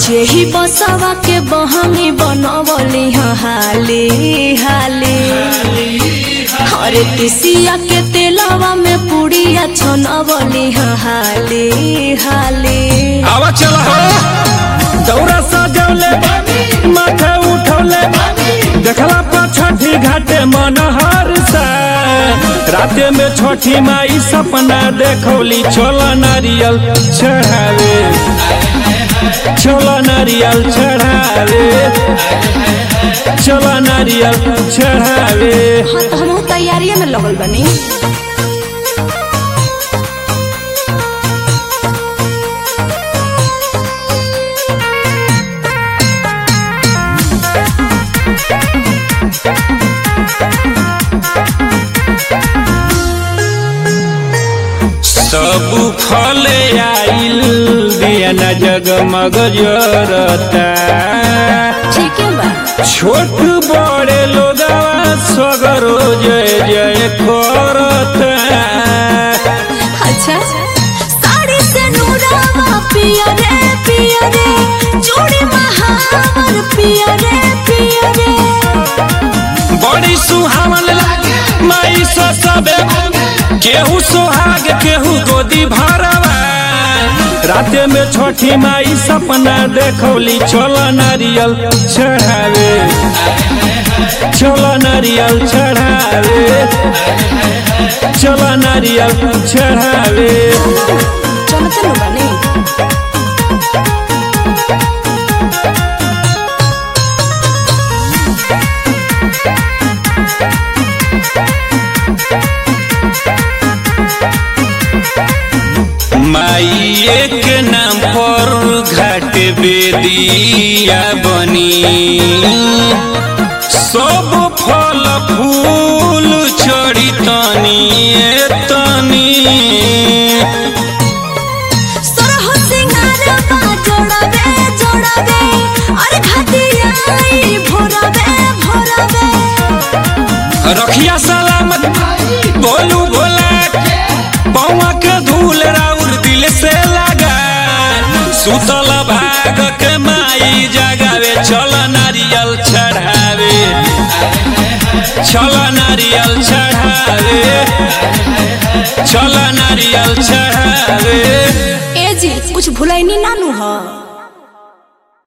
जेही बसवा के बहनी बनवली ह हाली हाली हरे तिसिया के तेलवा में पुड़िया छनवली ह हाली हाली आवा चला हो दौरा सजौले माथे उठौले देखला पर छठी घाटे मन हर सा राते में छठी माई सपना देखौली छोला नारियल चढ़ावे छोला नारियल चढ़ावे छोला नारियल चढ़ावे हाँ तो हम तैयारिये में लगल बनी सब फले आइल दिया न जगमग जरता ठीक है बा छोट बड़े लोगवा सगरो जय जय करता अच्छा साड़ी से नूरावा पिया रे पिया रे चूड़ी महावर पिया रे पिया रे बड़ी सुहावन लागे माई सो सबे केहू सोहाग केहू गोदी भरवा राते में छठी माई सपना देखौली छोला नारियल चढ़ावे छोला नारियल चढ़ावे छोला नारियल चढ़ावे चलो चलो बनी माइये के नाम पर घाट बेदिया बनी सब फल फूल चढ़ी तनी ए तनी सरह सिंगारवा जोड़ावे जोड़ावे अरे घाटिया आई भोरावे भोरावे रखिया सलामत बोलू भोला पौवा के धूल राउर दिल से लगा सुतल भाग के माई जगावे चल नारियल चढ़ावे चल नारियल चढ़ावे चल नारियल चढ़ावे ए जी कुछ भुलैनी नानू ह